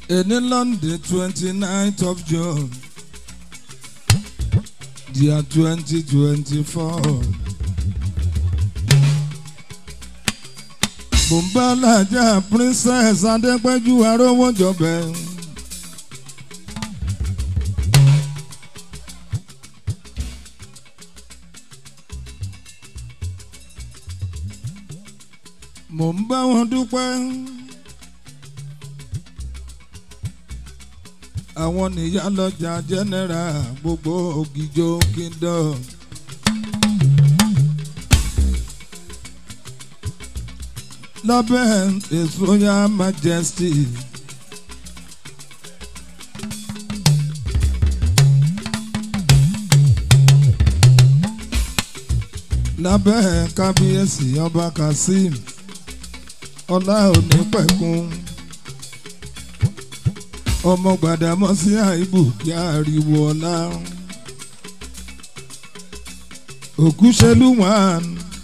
Èní London twenty ninth of June year twenty twenty four. Bùnbálàjà Princess Adépẹ́jú Arówójọbẹ̀. Mò ń bá wọn dúpẹ́. àwọn nìyá lọ́jà general gbogbo Ògìjò kingdom. lábẹ́ his royal majesty. lábẹ́ kábíyèsí ọba kazeem ọlá òní pẹ̀kun ọmọ Gbàdámọ́sí àìbù kí ariwo ọlá ògúnṣelú wọn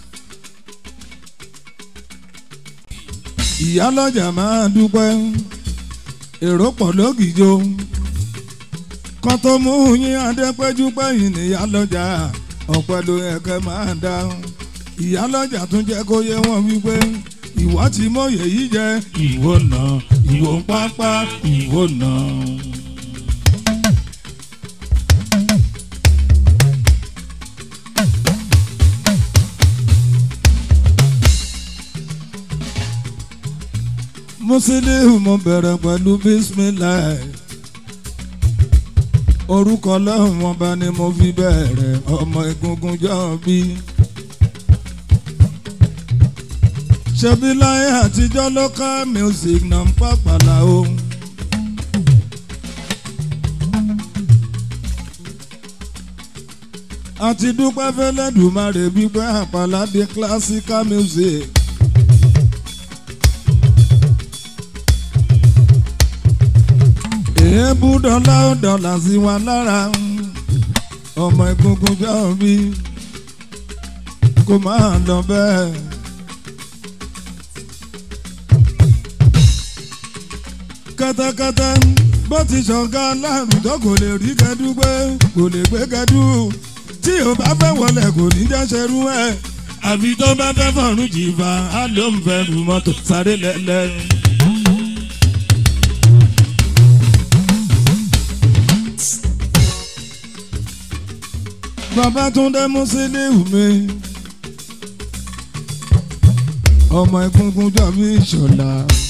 ìyálọ́jà máa dúpẹ́ èrò pọ̀ lógìjó kan tó mú yín adépẹ́jú pẹ́yìn níyálọ́jà ọ̀pẹ ló yẹ kẹ́ máa dá ìyálọ́jà tún jẹ́ kó yé wọn wípé ìwọ tí mọ̀yẹ́ yìí jẹ́ ìwọ náà ìwọ ń pápá ìwọ náà. Musiliu mo bẹ̀rẹ̀ pẹ̀lú bismillah orúkọ ọlọ́run ọba ni mo fi bẹ̀rẹ̀ ọmọ egungun jọ bí. ṣebí láyé àtijọ́ local music náà ń pàpàlà o. àti dúpẹ́ fẹ́lẹ́dùmarè gbígbẹ́ àpàlà di classical music. èébú dọ́là ó dọ́là sí wa lára ọmọ egungun jọ bí kó máa lọ bẹ́ẹ̀. kẹtẹkẹtẹ bó ti ṣọ̀gá láàrúdọ kò lè rí kẹdú gbé kò lè gbé kẹdú tí o bá fẹ́ wọlé kò ní jẹ́ ṣerú ẹ̀ àbí tó bá fẹ́ fọ̀rùn jìfà á ló ń fẹ́ lu mọ́tò sáré lẹ́lẹ́. Babátúndé Musiliu mi ọmọ egungun jọ mí ṣọlá.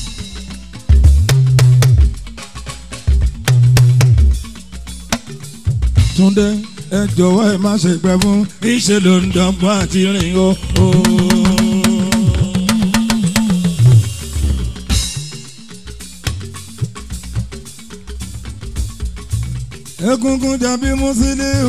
Túndé ẹ jọ̀wọ́ ẹ má ṣe pẹ́ fún ìṣe ló ń dọ́gbọ́n àti rìn o. Egungun jàbí Musiliu.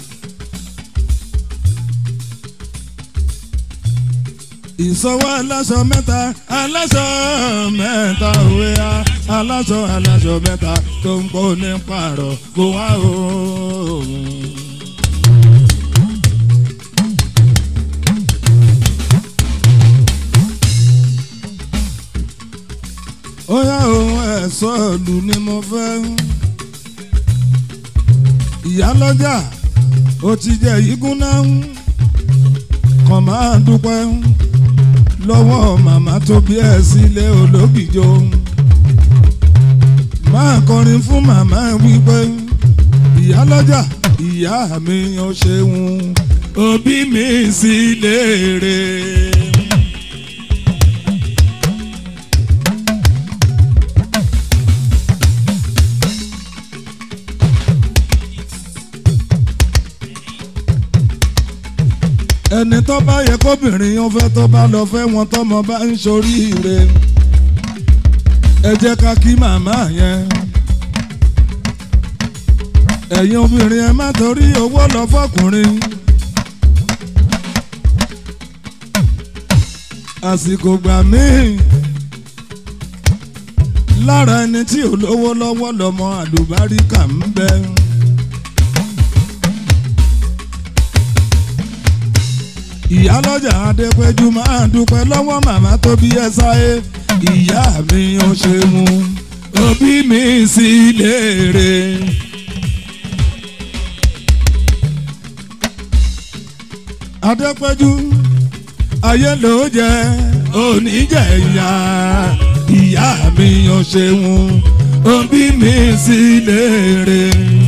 ìsọwọ́ aláṣọ mẹ́ta aláṣọ mẹ́ta òwe a aláṣọ aláṣọ mẹ́ta tó ń kó ní pààrọ̀ kó wá o. ó yá òun ẹ̀sọ́ ìlú ni mo fẹ́. ìyálọ́jà ó ti jẹ́ yígún náà kàn máa dúpẹ́ lọ́wọ́ màmá tó bí ẹ sílé ológìjó máa kọrin fún màmá wípé ìyá lọ́jà ìyá mi ò ṣeun òbí mi sì léèrè. ẹni tó bá yẹ kóbìnrin yẹn fẹ́ tó bá lọ fẹ́ wọn tọmọ bá ń ṣoríire ẹ jẹ́ ká kí màmá yẹn ẹ̀yin obìnrin ẹ má torí owó lọ fọkùnrin àsìkò gbà míì lára ẹni tí ò lówó lọ́wọ́ lọ́mọ àlùbáríkà ń bẹ. ìyálọ́jà adépẹ́jú máa dúpẹ́ lọ́wọ́ màmá tó bí ẹ sáyé ìyá mi ò ṣe mu òbí mi sí léèrè. adépẹ́jú ayé ló jẹ oníjẹ̀yà ìyá mi yan ṣeun òbí mi sí léèrè.